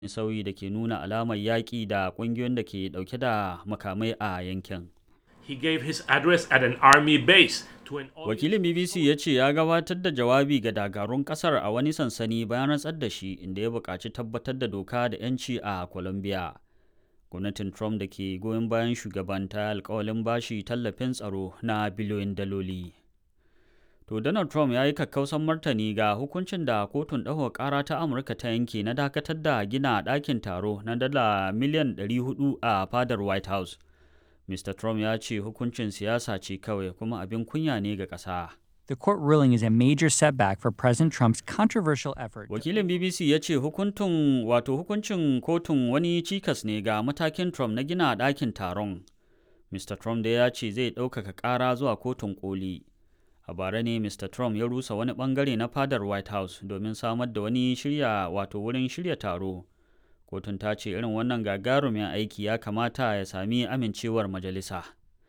sauyi da ke nuna alamar yaƙi da ƙungiyoyin da ke ɗauke da makamai a yankin. He gave his address at an army base to an Wakilin BBC ya ce ya gabatar da jawabi ga dakarun ƙasar a wani sansani bayan rantsar da shi inda ya buƙaci tabbatar da doka da 'yanci a Colombia. Gwamnatin Trump da ke goyon bayan shugaban ta alkawalin bashi tallafin tsaro na biliyoyin daloli. To Donald Trump ya yi kakkausan martani ga hukuncin da kotun ɗaukar ƙara ta Amurka ta yanke na dakatar da gina ɗakin taro na dala miliyan 400 a fadar White House. Mr. Trump ya ce hukuncin siyasa ce kawai kuma abin kunya ne ga ƙasa. The court ruling is a major setback for President Trump's controversial effort. to- Wakilin BBC ya ce hukuntun wato hukuncin kotun wani cikas ne ga matakin Trump na gina ɗakin taron. Mr. Trump da ya ce zai ɗaukaka ƙara zuwa kotun koli. A bara ne Mr. Trump ya rusa wani ɓangare na fadar White House domin samar da wani shirya wato wurin shirya taro. Kotun ta ce irin wannan gagarumin aiki ya kamata ya sami amincewar majalisa.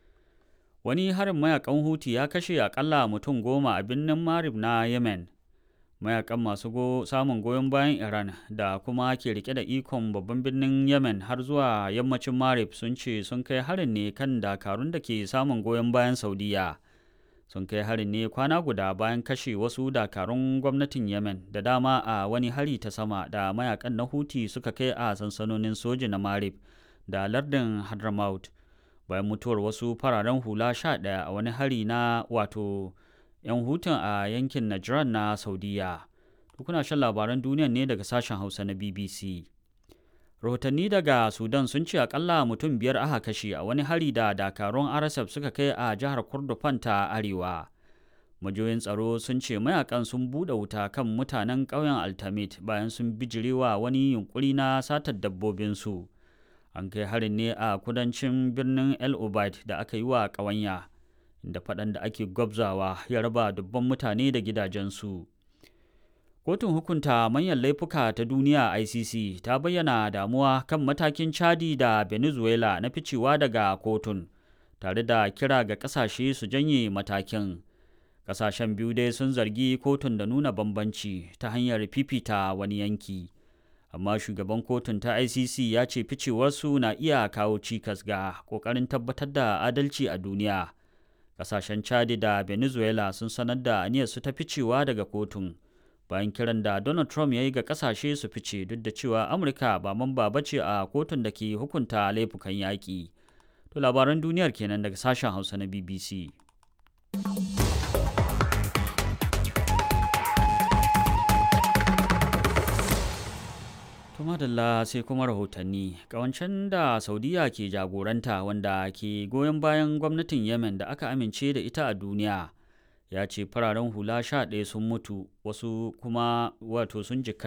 Wani harin mayakan Huti ya kashe akalla mutum goma a birnin Marib na Yemen. Mayakan masu go samun goyon bayan Iran da kuma ke rike da ikon babban birnin Yemen har zuwa yammacin Marib sun ce sun kai harin ne kan dakarun da ke samun goyon bayan Saudiya. Sun kai harin ne kwana guda bayan kashe wasu dakarun gwamnatin Yemen da dama a wani hari ta sama da mayakan na Huti suka kai a sansanonin soji na Marib da lardin Hadramaut. bayan mutuwar wasu fararen hula sha ɗaya a wani hari na wato 'yan hutun a yankin Najran na Saudiya. Kuna shan labaran duniya ne daga sashen Hausa na BBC. Rahotanni daga Sudan sun ce akalla mutum biyar aka kashe a wani hari da dakarun RSF suka kai a jihar Kordofan ta Arewa. Majoyin tsaro sun ce mayakan sun buɗe wuta kan mutanen ƙauyen Altamit bayan sun bijirewa wani yunkuri na satar dabbobinsu. an kai harin ne a kudancin birnin el obeid da aka yi wa ƙawanya da faɗan da ake gwabzawa ya raba dubban mutane da gidajensu kotun hukunta manyan laifuka ta duniya icc ta bayyana damuwa kan matakin chadi da venezuela na ficewa daga kotun tare da kira ga ƙasashe su janye matakin ƙasashen biyu dai sun zargi kotun da nuna bambanci ta hanyar fifita wani yanki amma shugaban kotun ta icc ya ce ficewarsu na iya kawo cikas ga kokarin tabbatar da adalci a duniya kasashen chadi da venezuela sun sanar da aniyarsu ta ficewa daga kotun bayan kiran da donald trump ya yi ga kasashe su fice duk da cewa amurka ba mamba ba ce a kotun da ke hukunta laifukan yaƙi to labaran duniyar kenan daga sashen hausa na bbc To madalla sai kuma rahotanni kawancen da saudiya ke jagoranta wanda ke goyon bayan gwamnatin yemen da aka amince da ita a duniya ya ce fararen hula sha ɗaya sun mutu wasu kuma wato sun jikata